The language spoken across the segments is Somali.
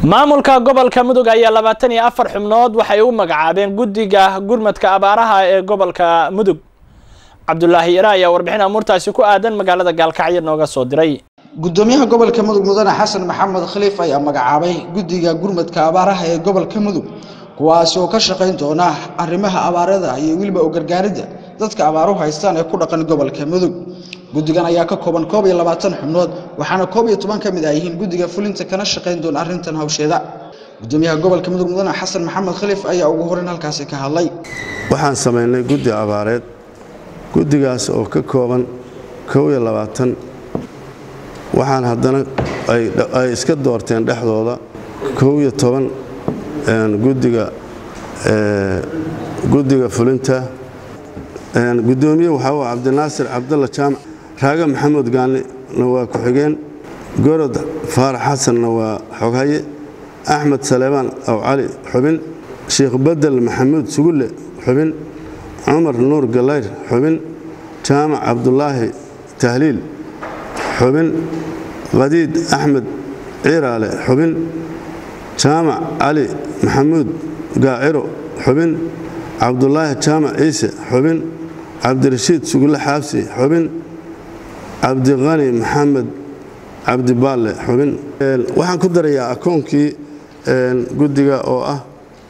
maamulka gobolka mudug ayaa labaatan iyo afar xubnood waxay u magacaabeen guddiga gurmadka abaaraha ee gobolka mudug cabdulaahi ira ayaa warbixin amuurtaasi ku aadan magaalada gaalkacyo nooga soo diray gudoomiyaha gobolka mudug mudane xasan maxamed khaliif ayaa magacaabay guddiga gurmadka abaaraha ee gobolka mudug kuwaasi oo ka shaqayn doona arrimaha abaarada iyo weliba u gargaaridda dadka abaaruhu haystaan ee ku dhaqan gobolka mudug guddigan ayaa ka kooban koob iyo labaatan xubnood waxaana koob iyo toban ka mid ah yihiin guddiga fulinta kana shaqayn doona arrintan hawsheeda gudoomiyaha gobolka mudug mudane xasan maxamed khaliif ayaa ugu horeyn halkaasi ka hadlay waxaan samaynay guddi abaareed guddigaas oo ka kooban kow iyo labaatan waxaan haddana ay iska doorteen dhexdooda kow iyo toban guddiga guddiga fulinta gudoomiye waxaa u cabdinaasir cabdalla jaamac raaga maxamuud gaanina waa ku-xigeen gorod faarax xasanna waa xoghaye axmed saleebaan aw cali xubin sheikh bedel maxamuud sugulle xubin cumar nuur galayr xubin jaamac cabdulaahi tahliil xubin khadiid axmed ciiraale xubin jaamac cali maxamuud gaaciro xubin cabdulaahi jaamac ciise xubin cabdirashiid sugulle xaabsi xubin cabdiqani maxamed cabdibaalle xubin waxaan ku darayaa akoonkii guddiga oo ah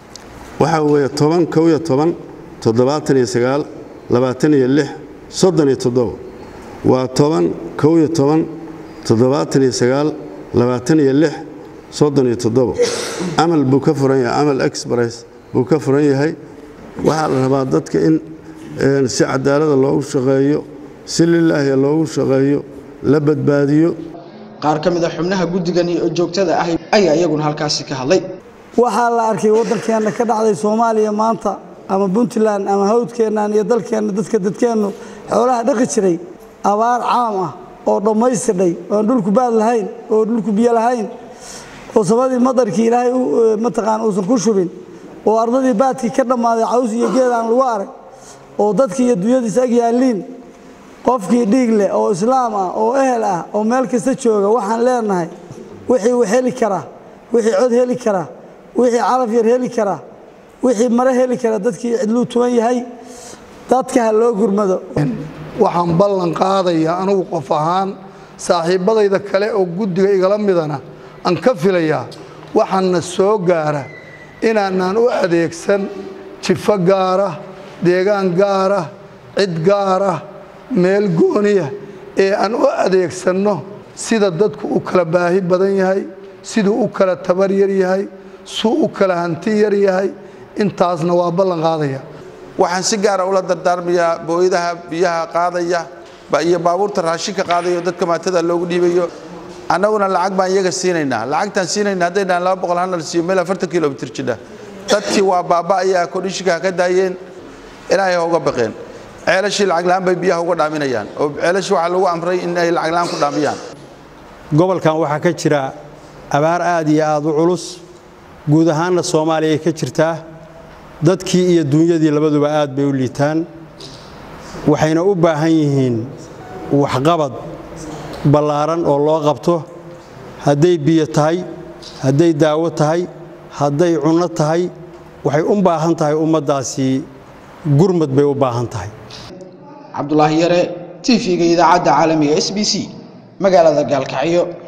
waxaa weeye toban kow iyo toban toddobaatan iyo sagaal labaatan iyo lix soddon iyo toddobo waa toban kow iyo toban toddobaatan iyo sagaal labaatan iyo lix soddon iyo toddobo camal buu ka furan yahay camal express buu ka furan yahay waxaa la rabaa dadka in si cadaalada loogu shaqeeyo si lilaahi loogu shaqeeyo la badbaadiyo qaar ka mid a xubnaha guddigan oo joogtada ah ayaa iyaguna halkaasi ka hadlay waxaa la arkay waddankeenna ka dhacday soomaaliya maanta ama puntland ama hawdkeennan iyo dalkeenna dadka dadkeennu xoolaha dhaqi jiray abaar caam ah oo dhammaystirnay oon dhulku baad lahayn oo dhulku biyo lahayn oo sabadii madarkii ilaahay mataqaan uusan ku shubin oo ardadii baadkii ka dhammaaday caws iyo geed aan lagu arag oo dadkii iyo dunyadiisa ag yaalliin qofkii dhiig leh oo islaam ah oo ehel ah oo meel kasta jooga waxaan leenahay wixii uu heli karaa wixii cod heli karaa wixii calaf yar heli karaa wixii mare heli kara dadkii cidluu tuban yahay dadka ha loo gurmado waxaan ballan qaadayaa anugu qof ahaan saaxiibbadayda kale oo guddiga igala midana aan ka filayaa waxaana soo gaara inaanaan u adeegsan jifo gaara deegaan gaara cid gaara meel gooniya ee aan u adeegsanno sida dadku u kala baahi badan yahay siduu u kala tabar yar yahay suu u kala hanti yar yahay intaasna waa ballan qaadaya waxaan si gaara ula dardaarmayaa booyadaha biyaha qaadaya iyo baabuurta raashinka qaadayo dadka maatada loogu dhiibayo annaguna lacag baan iyaga siinaynaa lacagtaan siinayna haddaynaan laba boqol hal siiyo meel afartan kilomitir jidha dadkii waa baaba'ayaa kodhishinka ka daayeen ilaahay ha uga baqeen ceelashii lacag la'aan bay biyaha uga dhaaminayaan oo ceelashii waxaa lagu amray in ay lacag la'aan ku dhaamiyaan gobolkan waxaa ka jira abaar aad iyo aad u culus guud ahaanna soomaaliya ay ka jirtaa dadkii iyo duunyadii labaduba aad bay u liitaan waxayna u baahan yihiin waxqabad ballaaran oo loo qabto hadday biyo tahay hadday daawo tahay hadday cunno tahay waxay u baahan tahay ummaddaasi gurmad bay u baahan tahay cabdulaahi yare t v-ga idaacadda caalamiga s b c magaalada gaalkacyo